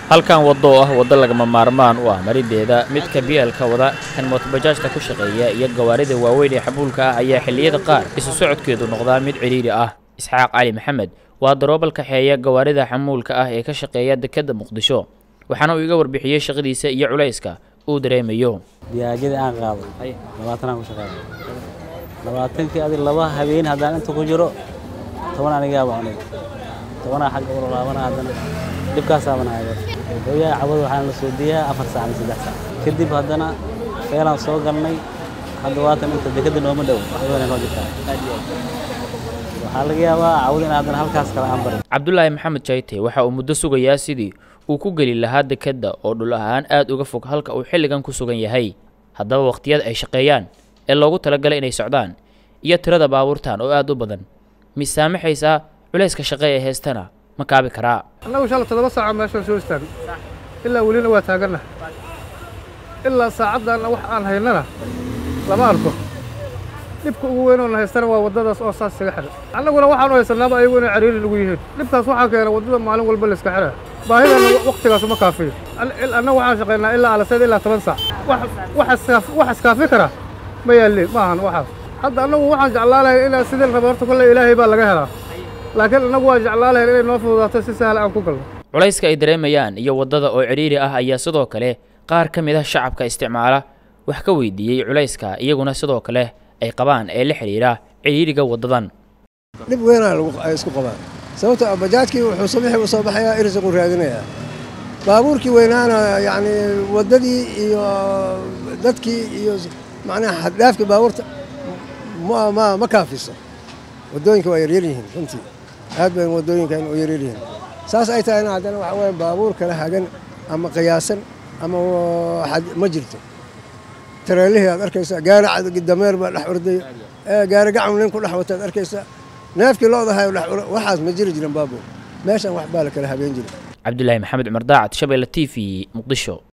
halkan waddo oo ah waddo lagama maarmaan u ah marideeda midka bielka wada kan mootobajaajta ku shaqeeya iyo gawaarida waaweyn ee xamuulka ah ayaa xilliyada qaar isu socodkeedu noqdaa mid cidhiidhi ah isxaaq cali maxamed waa daroobal kaxeeya gawaarida xamuulka ah ee ka shaqeeya dekedda muqdisho waxaana uu iga warbixiyey shaqadiisa iyo culayska uu dareemayo diyaajada aan qaado labaatanaan ku shaqeeya labaatankii adi laba habeen haddaan inta ku jiro toban anigaaba cunay tobanaa xagga ula laabana haddana dhibkaasaabana hayo hooyaa cabad waxaan la soo diyaa afar saac ama saddex saac kadib haddana feelaan soo galnay hadda waatan inta dekadda nooma dhow waxbayna noo jirtaa waxaa laga yaabaa cawad in haddana halkaas kale aan barin cabdulaahi maxamed jayte waxa uu muddo sugayaa sidii uu ku geli lahaa dekedda oo dhul ahaan aad uga fog halka uu xilligan ku sugan yahay haddaba wakhtiyada ay shaqeeyaan ee loogu talagalay inay socdaan iyo tirada baabuurtan oo aad u badan misaamaxaysaa culayska shaqe ee heestana ma kaabi karaa annagu shala toddoba saaca meeshaan soo istaagno ilaa welina waa taaganna ilaa saacaddaanna wax aan haynana lama arko dhibka ugu weyn oo na haystana waa waddadaas oo saas isaga xidha annaguna waxaanu haysanaaba ayagu inay cariiri nagu yihiin dhibkaas waxaa keena waddada maalin walba la iska xidhaa baahidana wakhtigaas uma kaafiyo annagu waxaan shaqaynaa ilaa alaseed ilaa toban saac wax iskaafi kara ma yaalliin ma ahan waxaas hadda annagu waxaan jeclaa lahayn inaan sidii raba horta kolle ilaahay baa laga helaa laakiin annagu waan jeclaa lahayn inay noo fududaato si sahla aan ku galno culayska ay dareemayaan iyo waddada oo cidhiiri ah ayaa sidoo kale qaar ka mid ah shacabka isticmaala wax ka weydiiyey culayska iyaguna sidoo kale ay qabaan ee la xidhiidha cidhiidhiga waddadan dhib weynaa ay isku qabaan sababtoo bajaajkii wuxuu subaxii u soo baxayaa irsiqu raadinayaa baabuurkii weynaana yacni waddadii iyo dadkii iyo macnaha xaddhaafkii baabuurta ma ma ma kaafiso waddooyinka waa yaryar yihiin runtii aad bay waddooyinkan u yaryar yihiin saas ay tahayna haddana waxa weeye baabuur kala hagan ama qiyaasan ama ma jirto tareelihii aad arkaysaa gaari dameer baa dhex ordaya gaari gacan nin ku dhex wataad arkaysaa neefkii loodahay waxaas ma jiri jirin baabuur meeshan wax baa la kala habeen jiray cabdulaahi maxamed cumar daacad shabeelle t v muqdisho